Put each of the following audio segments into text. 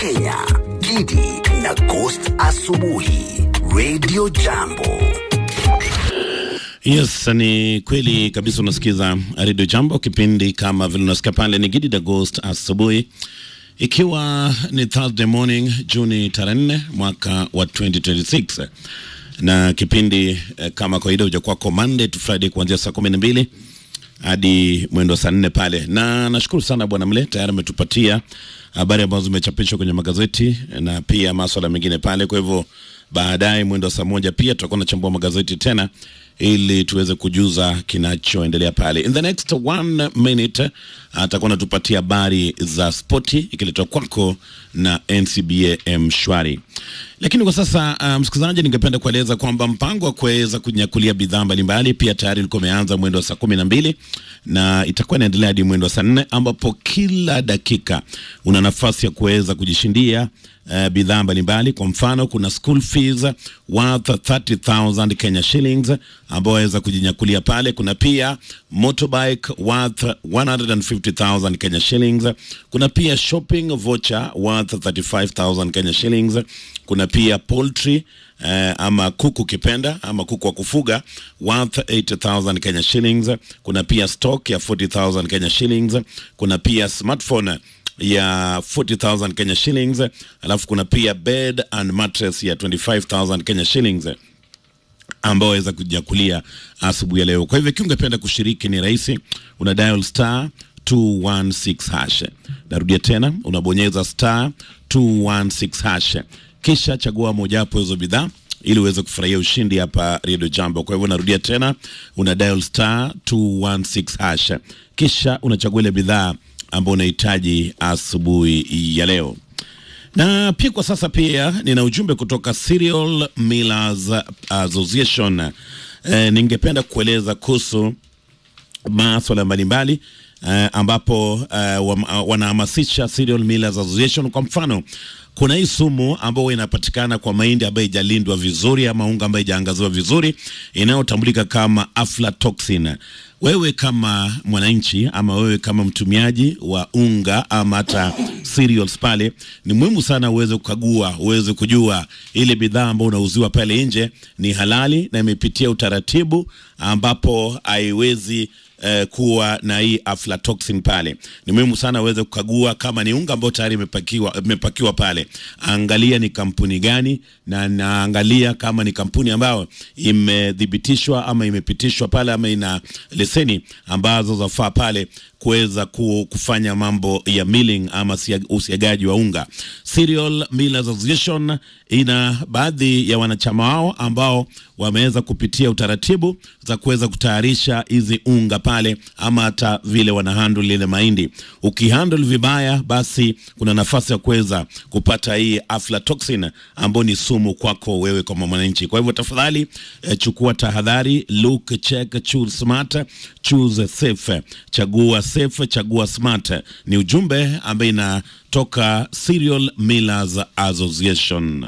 Kenya, Gidi na Ghost Asubuhi, Radio Jambo. Yes, ni kweli kabisa. Unasikiza Radio Jambo, kipindi kama vile unasikia pale ni Gidi the Ghost asubuhi, ikiwa ni Thursday morning Juni tarehe nne mwaka wa 2026 na kipindi eh, kama kawaida huja kwako Monday to Friday kuanzia saa kumi na mbili hadi mwendo saa nne pale, na nashukuru sana Bwana Mle, tayari ametupatia habari ambazo zimechapishwa kwenye magazeti na pia maswala mengine pale. Kwa hivyo baadaye mwendo saa moja pia tutakuwa tunachambua magazeti tena ili tuweze kujuza kinachoendelea pale. In the next one minute atakuwa anatupatia habari za spoti ikiletwa kwako na NCBA Mshwari. Lakini kwa sasa uh, msikilizaji, ningependa kueleza kwamba mpango wa kuweza kunyakulia bidhaa mbalimbali pia tayari ulikuwa umeanza mwendo wa saa kumi na mbili na itakuwa inaendelea hadi mwendo wa saa nne ambapo kila dakika una nafasi ya kuweza kujishindia uh, bidhaa mbalimbali. Kwa mfano, kuna school fees worth 30,000 Kenya shillings ambao waweza kujinyakulia pale. Kuna pia motorbike worth 150,000 Kenya shillings. Kuna pia shopping voucher worth 35,000 Kenya shillings. Kuna pia poultry eh, ama kuku kipenda ama kuku wa kufuga worth 80,000 Kenya shillings. Kuna pia stock ya 40,000 Kenya shillings. Kuna pia smartphone ya 40,000 Kenya shillings, alafu kuna pia bed and mattress ya 25,000 Kenya shillings ambao waweza kujakulia asubuhi ya leo. Kwa hivyo ikiwa ungependa kushiriki ni rahisi, una dial star 216 hash. Narudia tena, unabonyeza star 216 hash, kisha chagua mojawapo hizo bidhaa ili uweze kufurahia ushindi hapa Radio Jambo. Kwa hivyo narudia tena, una dial star 216 hash, kisha unachagua ile bidhaa ambao unahitaji asubuhi ya leo. Na pia kwa sasa pia nina ujumbe kutoka Cereal Millers Association. E, ningependa kueleza kuhusu maswala mbalimbali e, ambapo e, wanahamasisha Cereal Millers Association. Kwa mfano kuna hii sumu ambayo inapatikana kwa mahindi ambayo haijalindwa vizuri ama unga ambayo haijaangaziwa vizuri inayotambulika kama aflatoxin. Wewe kama mwananchi ama wewe kama mtumiaji wa unga ama hata cereals pale, ni muhimu sana uweze kukagua, uweze kujua ile bidhaa ambayo unauziwa pale nje ni halali na imepitia utaratibu ambapo haiwezi eh, kuwa na hii aflatoxin pale. Ni muhimu sana uweze kukagua kama ni unga ambao tayari imepakiwa, imepakiwa pale, angalia ni kampuni gani, na naangalia kama ni kampuni ambayo imethibitishwa ama imepitishwa pale ama ina leseni ambazo zafaa pale kuweza kufanya mambo ya milling ama usiagaji wa unga. Cereal Millers Association ina baadhi ya wanachama wao ambao wameweza kupitia utaratibu za kuweza kutayarisha hizi unga pale, ama hata vile wana handle ile mahindi. Ukihandle vibaya, basi kuna nafasi ya kuweza kupata hii aflatoxin ambayo ni sumu kwako wewe kama mwananchi. Kwa hivyo tafadhali, eh, chukua tahadhari, look, check, choose smart, choose safe, chagua safe, chagua smart. Ni ujumbe ambaye inatoka Cereal Millers Association.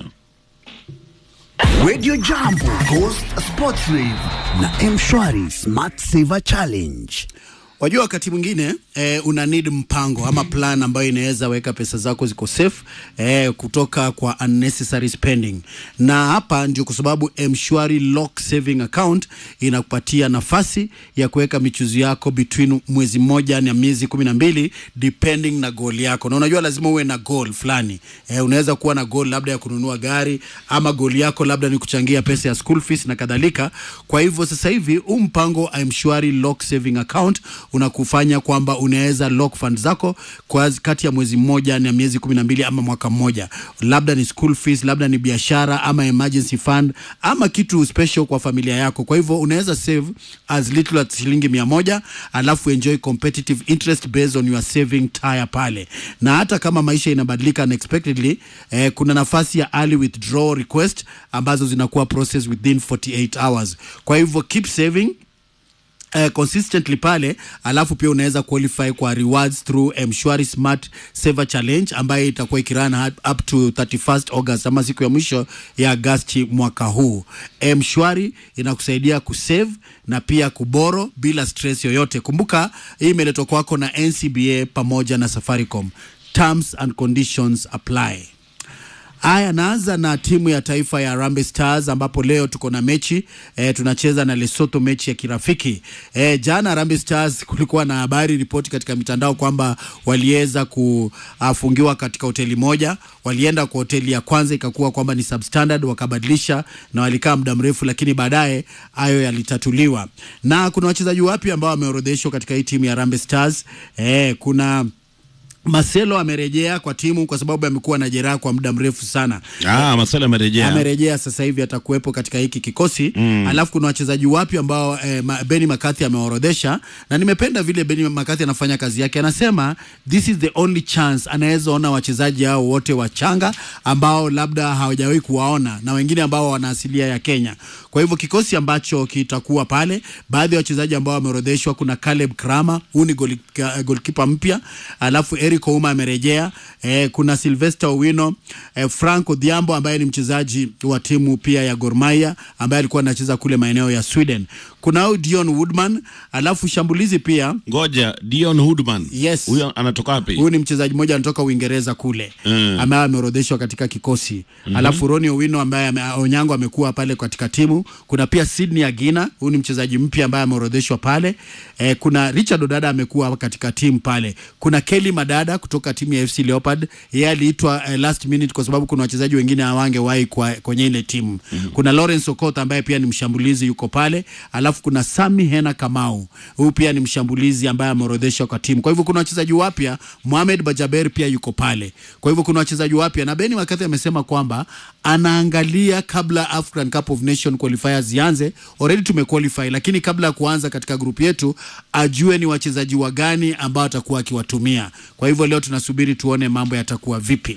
Radio Jambo, Ghost Sports Live na Mshwari Smart Saver Challenge. Wajua, wakati mwingine eh, una need mpango ama plan ambayo inaweza weka pesa zako ziko safe eh, kutoka kwa unnecessary spending, na hapa ndio kwa sababu Mshwari Lock Saving Account inakupatia nafasi ya kuweka michuzi yako between mwezi mmoja na miezi kumi na mbili depending na goal yako, na unajua lazima uwe na goal fulani eh, unaweza kuwa na goal labda ya kununua gari ama goal yako labda ni kuchangia pesa ya school fees na kadhalika. Kwa hivyo sasa hivi huu mpango wa Mshwari Lock Saving Account unakufanya kwamba unaweza lock fund zako kwa kati ya mwezi mmoja na miezi kumi na mbili ama mwaka mmoja, labda ni school fees, labda ni biashara ama emergency fund ama kitu special kwa familia yako. Kwa hivyo unaweza save as little as shilingi mia moja alafu enjoy competitive interest based on your saving tire pale, na hata kama maisha inabadilika unexpectedly, eh, kuna nafasi ya early withdrawal request ambazo zinakuwa process within 48 hours. Kwa hivyo keep saving uh, consistently pale, alafu pia unaweza qualify kwa rewards through Mshwari Smart Saver Challenge ambayo itakuwa ikirana up to 31st August ama siku ya mwisho ya Agosti mwaka huu. Mshwari inakusaidia kusave na pia kuboro bila stress yoyote. Kumbuka hii imeletwa kwako na NCBA pamoja na Safaricom. terms and conditions apply. Haya, naanza na timu ya taifa ya Harambee Stars ambapo leo tuko na mechi e, tunacheza na Lesotho, mechi ya kirafiki e, jana Harambee Stars kulikuwa na habari ripoti katika mitandao kwamba waliweza kufungiwa katika hoteli moja. Walienda kwa hoteli ya kwanza ikakuwa kwamba ni substandard, wakabadilisha na walikaa muda mrefu, lakini baadaye hayo yalitatuliwa, na kuna wachezaji wapya ambao wameorodheshwa katika hii timu ya Harambee Stars e, kuna Marcelo amerejea kwa timu kwa sababu amekuwa na jeraha kwa muda mrefu sana. Ah, Marcelo amerejea. Amerejea sasa hivi atakuwepo katika hiki kikosi mm. Alafu kuna wachezaji wapya ambao eh, ma- Benny McCarthy ameorodhesha, na nimependa vile Benny McCarthy anafanya kazi yake. Anasema this is the only chance anaweza ona wachezaji hao wote wachanga ambao labda hawajawahi kuwaona na wengine ambao wana asilia ya Kenya. Kwa hivyo kikosi ambacho kitakuwa pale, baadhi ya wachezaji ambao wameorodheshwa, kuna Caleb Krama, huyu ni goli- ka- goalkeeper mpya, alafu Eric Ouma amerejea eh, kuna Sylvester Owino eh, Frank Odhiambo ambaye ni mchezaji wa timu pia ya Gor Mahia ambaye alikuwa anacheza kule maeneo ya Sweden. Kuna huyu Dion Woodman, alafu shambulizi pia Ngoja, Dion Hoodman. Yes. Huyo anatoka wapi? huyu ni mchezaji mmoja anatoka Uingereza kule Mm. ambaye ameorodheshwa katika kikosi alafu Roni Owino ambaye ame, Onyango amekuwa pale katika timu. Kuna pia Sydney Agina, huyu ni mchezaji mpya ambaye ameorodheshwa pale eh, kuna Richard Odada amekuwa katika timu pale. Kuna Kelly Madada kutoka timu ya FC Leopard, yeye aliitwa eh, last minute kwa sababu kuna wachezaji wengine hawangewahi kwa, kwenye ile timu. Kuna Lawrence Okoth ambaye pia ni mshambulizi yuko pale, alafu kuna Sami Hena Kamau, huyu pia ni mshambulizi ambaye ameorodheshwa kwa timu. Kwa hivyo kuna wachezaji wapya, Mohamed Bajaber pia yuko pale. Kwa hivyo kuna wachezaji wapya na Beni Makati amesema kwamba anaangalia kabla African Cup of Nation qualifiers zianze. Already tumequalify, lakini kabla ya kuanza katika grupu yetu ajue ni wachezaji wa gani ambao atakuwa akiwatumia. Kwa hivyo leo tunasubiri tuone mambo yatakuwa vipi.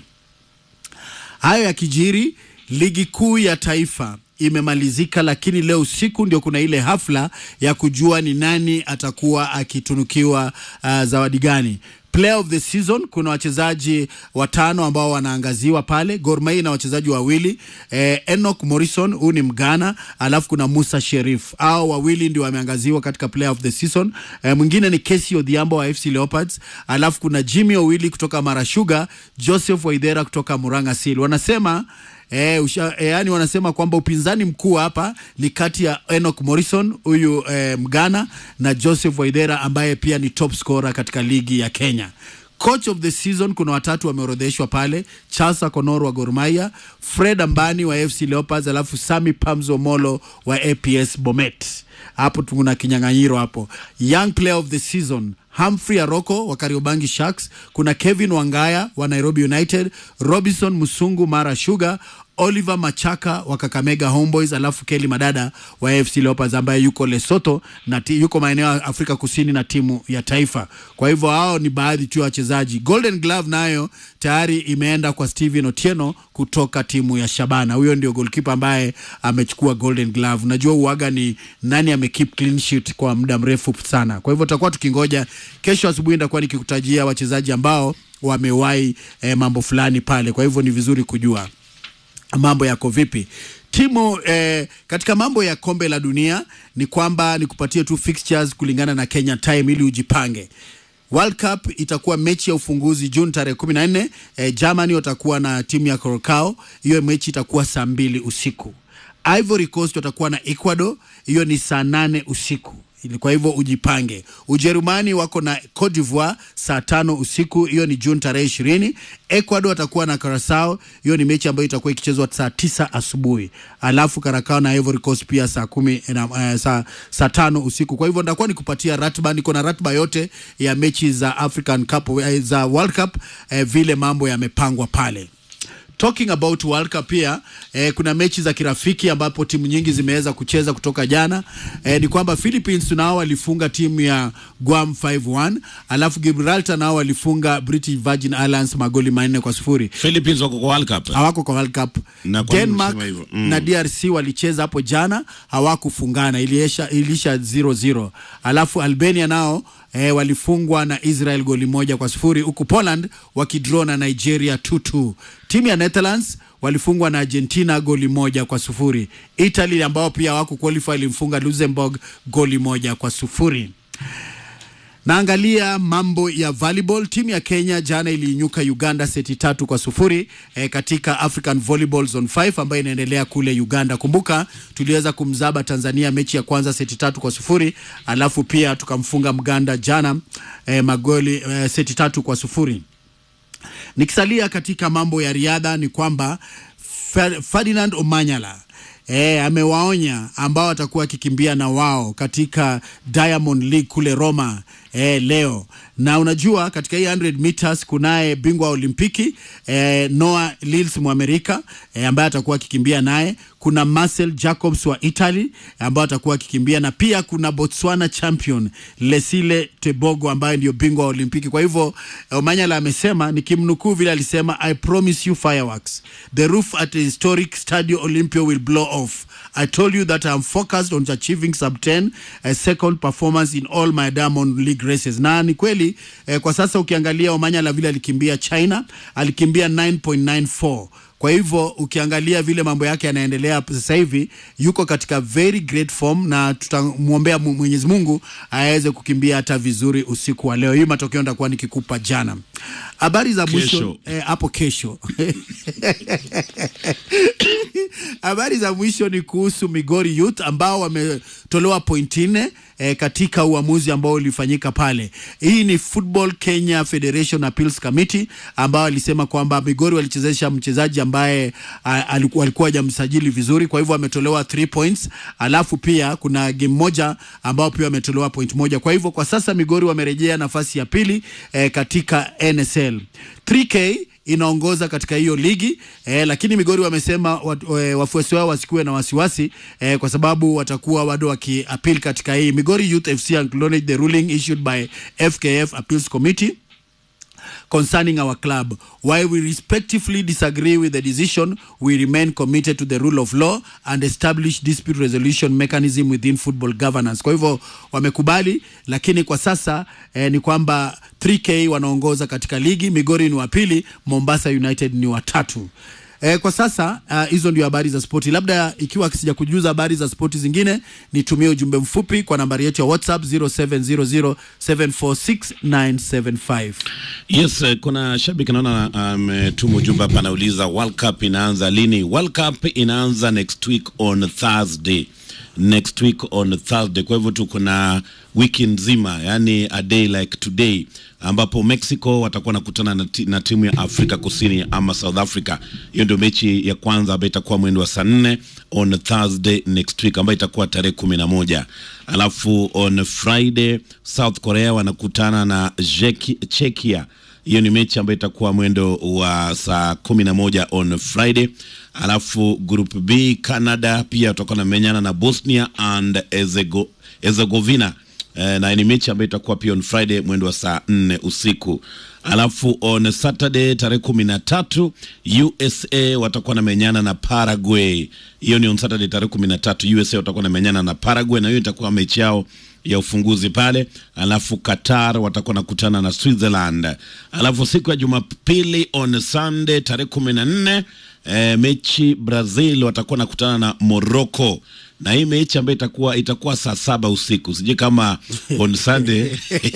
Hayo yakijiri, ligi kuu ya taifa imemalizika, lakini leo usiku ndio kuna ile hafla ya kujua ni nani atakuwa akitunukiwa uh, zawadi gani. Player of the season kuna wachezaji watano ambao wanaangaziwa pale. Gor Mahia na wachezaji wawili eh, Enoch Morrison huyu ni Mgana, alafu kuna Musa Sherif. Hao wawili ndio wameangaziwa katika player of the season. Eh, mwingine ni Kesi Odhiambo wa FC Leopards, alafu kuna Jimmy Owili kutoka Mara Sugar, Joseph Waidera kutoka Murang'a Seal. Wanasema E, usha, e, yani wanasema kwamba upinzani mkuu hapa ni kati ya Enoch Morrison huyu e, Mgana na Joseph Waidera ambaye pia ni top scorer katika ligi ya Kenya. Coach of the season kuna watatu wameorodheshwa pale: Charles Akonoro wa Gor Mahia, Fred Ambani wa FC Leopards, alafu Sami Pamzo Molo wa APS Bomet. Hapo tuna kinyang'anyiro hapo. Young player of the season Humphrey Aroko wa Kariobangi Sharks, kuna Kevin Wangaya wa Nairobi United, Robinson Musungu Mara Sugar, Oliver Machaka wa Kakamega Homeboys, alafu Kelly Madada wa AFC Leopards ambaye yuko Lesotho na ti, yuko maeneo ya Afrika Kusini na timu ya taifa. Kwa hivyo hao ni baadhi tu ya wachezaji. Golden Glove nayo tayari imeenda kwa Steven Otieno kutoka timu ya Shabana. Huyo ndio goalkeeper ambaye amechukua Golden Glove. Unajua uaga ni nani amekeep clean sheet kwa muda mrefu sana. Kwa hivyo tutakuwa tukingoja kesho asubuhi, nitakuwa nikikutajia wachezaji ambao wamewahi eh, mambo fulani pale. Kwa hivyo ni vizuri kujua mambo yako vipi timu eh, katika mambo ya kombe la dunia ni kwamba nikupatie tu fixtures kulingana na Kenya time ili ujipange World Cup itakuwa mechi ya ufunguzi Juni tarehe kumi na nne. Eh, Germany watakuwa na timu ya Curacao. Hiyo mechi itakuwa saa mbili usiku. Ivory Coast watakuwa na Ecuador, hiyo ni saa nane usiku ili kwa hivyo ujipange. Ujerumani wako na Cote d'Ivoire saa tano usiku, hiyo ni Juni tarehe ishirini. Ecuador watakuwa na Curacao, hiyo ni mechi ambayo itakuwa ikichezwa saa tisa asubuhi. Alafu Curacao na Ivory Coast pia saa kumi na, uh, saa, saa tano usiku. Kwa hivyo nitakuwa nikupatia ratiba, niko na ratiba yote ya mechi za African Cup, uh, za World Cup uh, vile mambo yamepangwa pale talking about World Cup pia eh, kuna mechi za kirafiki ambapo timu nyingi zimeweza kucheza kutoka jana. Eh, ni kwamba Philippines nao walifunga timu ya Guam 5-1, alafu Gibraltar nao walifunga British Virgin Islands magoli manne kwa sifuri. Philippines wako kwa World Cup. Hawako kwa World Cup. Na kwa nini Denmark unasema hivyo? Mm. na DRC walicheza hapo jana, hawakufungana, iliisha ilisha 0-0. Alafu Albania nao eh, walifungwa na Israel goli moja kwa sifuri huku Poland wakidraw na Nigeria 2-2. Timu ya Netherlands walifungwa na Argentina goli moja kwa sufuri. Italy ambao pia wako qualify ilimfunga Luxembourg goli moja kwa sufuri. Naangalia mambo ya volleyball. Timu ya Kenya jana iliinyuka Uganda seti tatu kwa sufuri eh, katika African Volleyball Zone 5 ambayo inaendelea kule Uganda. Kumbuka tuliweza kumzaba Tanzania mechi ya kwanza seti tatu kwa sufuri alafu pia tukamfunga Mganda jana eh, magoli eh, seti tatu kwa sufuri. Nikisalia katika mambo ya riadha ni kwamba Fer- Ferdinand Omanyala E, amewaonya ambao watakuwa akikimbia na wao katika Diamond League kule Roma e, leo na unajua katika hii 100 meters kunaye bingwa wa Olimpiki e, Noah Lyles Mwamerika e, ambaye atakuwa akikimbia naye. Kuna Marcel Jacobs wa Italy ambao atakuwa akikimbia na pia kuna Botswana champion Lesile Tebogo ambaye ndio bingwa wa Olimpiki. Kwa hivyo Omanyala amesema, nikimnukuu vile alisema, I promise you fireworks the roof at the historic Stadio Olympia will blow off I told you that I'm focused on achieving sub 10 uh, second performance in all my Diamond League races. Na ni kweli eh, kwa sasa ukiangalia Omanyala vile alikimbia China alikimbia 9.94 kwa hivyo ukiangalia vile mambo yake yanaendelea sasa hivi yuko katika very great form, na tutamwombea Mu- Mwenyezi Mungu aweze kukimbia hata vizuri usiku wa leo. Hii matokeo nitakuwa nikikupa jana. Habari za mwisho Kesho. eh, hapo kesho habari za mwisho ni kuhusu Migori Youth ambao wametolewa point nne eh, katika uamuzi ambao ulifanyika pale. Hii ni Football Kenya Federation Appeals Committee ambao walisema kwamba Migori walichezesha mchezaji ambaye ah, alikuwa alikuwa hajamsajili vizuri, kwa hivyo ametolewa 3 points, alafu pia kuna game moja ambao pia wametolewa point moja. Kwa hivyo kwa sasa Migori wamerejea nafasi ya pili eh, katika NSL 3K inaongoza katika hiyo ligi eh, lakini Migori wamesema wat, eh, wafuasi wao wasikuwe na wasiwasi eh, kwa sababu watakuwa bado wakiapil katika hii. Migori Youth FC acknowledge the ruling issued by FKF Appeals Committee concerning our club. While we respectively disagree with the decision, we remain committed to the rule of law and establish dispute resolution mechanism within football governance. Kwa hivyo wamekubali, lakini kwa sasa eh, ni kwamba 3K wanaongoza katika ligi, Migori ni wa pili, Mombasa United ni wa tatu. Eh, kwa sasa ah, hizo ndio habari za spoti. Labda ikiwa sija kujuza habari za spoti zingine, nitumie ujumbe mfupi kwa nambari yetu ya WhatsApp 0700746975. Yes, eh, kuna shabiki naona ametuma ujumbe hapa, anauliza World Cup inaanza lini? World Cup inaanza next week on Thursday, next week on Thursday. Kwa hivyo tuko na wiki nzima, yani a day like today, ambapo Mexico watakuwa nakutana na, ti, na timu ya Afrika Kusini ama South Africa. Hiyo ndio mechi ya kwanza ambayo itakuwa mwendo wa saa nne on Thursday next week, ambayo itakuwa tarehe kumi na moja alafu on Friday South Korea wanakutana na Czech- Czechia hiyo ni mechi ambayo itakuwa mwendo wa saa kumi na moja on Friday. Alafu group B Canada pia watakuwa namenyana na Bosnia and Herzego- Herzegovina eh, na ni mechi ambayo itakuwa pia on Friday mwendo wa saa nne usiku. Alafu on Saturday tarehe kumi na tatu USA watakuwa namenyana na Paraguay. Hiyo ni on Saturday tarehe kumi na tatu USA watakuwa namenyana na Paraguay, na hiyo itakuwa mechi yao ya ufunguzi pale. Alafu Qatar watakuwa nakutana na Switzerland. Alafu siku ya Jumapili on Sunday tarehe kumi na nne eh, mechi Brazil watakuwa nakutana na Morocco na hii mechi ambayo itakuwa itakuwa saa saba usiku, sijui kama on Sunday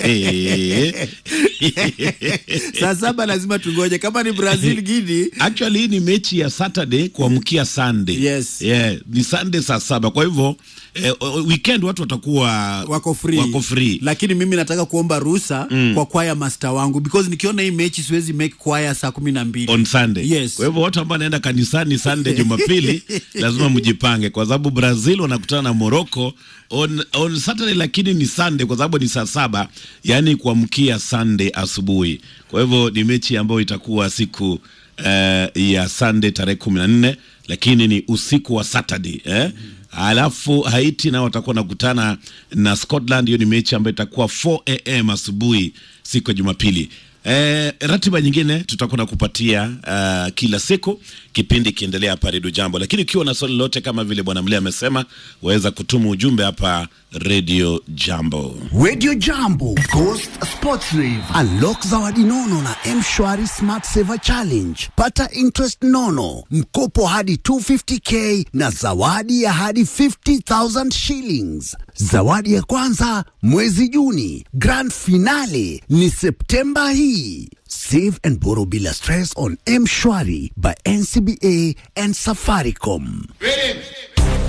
saa saba lazima tungoje kama ni Brazil Gini. Actually hii ni mechi ya Saturday kuamkia Sunday. Yes. Yeah, ni Sunday saa saba. Kwa hivyo eh, weekend watu watakuwa wako free. wako free. lakini mimi nataka kuomba ruhusa kwa kwaya master wangu because nikiona hii mechi siwezi make kwaya saa kumi na mbili on Sunday. Yes. Kwa hivyo watu ambao wanaenda kanisani Sunday Jumapili lazima mjipange kwa sababu Brazil wanakutana na Morocco on, on Saturday lakini ni Sunday kwa sababu ni saa saba yani kuamkia Sunday asubuhi. Kwa hivyo ni mechi ambayo itakuwa siku eh, ya Sunday tarehe kumi na nne lakini ni usiku wa Saturday eh? Alafu Haiti nao watakuwa nakutana na Scotland. Hiyo ni mechi ambayo itakuwa 4 am asubuhi siku ya Jumapili. Eh, ratiba nyingine tutakuwa na kupatia uh, kila siku kipindi ikiendelea hapa Redio Jambo, lakini ukiwa na swali lolote kama vile Bwana Mlee amesema, waweza kutuma ujumbe hapa Redio Jambo. Radio Jambo, Coast Sports Rave, unlock zawadi nono na M-Shwari Smart Saver Challenge. Pata interest nono, mkopo hadi 250k na zawadi ya hadi 50,000 shillings. Zawadi ya kwanza mwezi Juni, grand finale ni Septemba hii. Save and borrow bila stress on M-Shwari by NCBA and Safaricom. Greetings.